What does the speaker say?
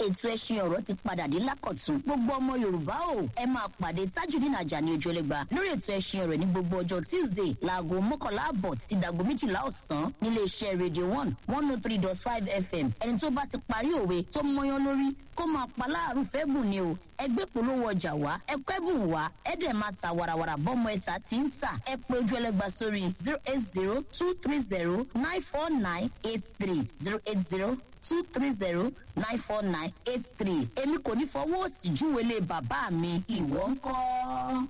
ètò ẹṣin ọ̀rọ̀ ti padà dé lákọ̀tún gbogbo ọmọ yorùbá o ẹ máa pàdé tajudeen ajani ojúlẹ̀gba lórí ètò ẹṣin ọ̀rọ̀ ní gbogbo ọjọ́ tuesday láago mọ́kànlá àbọ̀ títí dàgbo méjìlá ọ̀sán nílé iṣẹ́ radio one one oh three dot five fm ẹni tó bá ti parí òwe tó mọyán lórí kó máa pa láàrú fẹ́ bùn ni o ẹgbẹ́ polówó ọjà wá ẹkọ́ ẹ̀bùn wá ẹ̀dẹ̀ máa ta warawara bọ́mọ ẹ̀ta tí ń tà ẹ pé ojú ẹlẹ́gba sórí zero eight zero two three zero nine four nine eight three zero eight zero two three zero nine four nine eight three èmi kò ní fọwọ́ òsì júwèé lé bàbá mi ìwọ ń kọ́.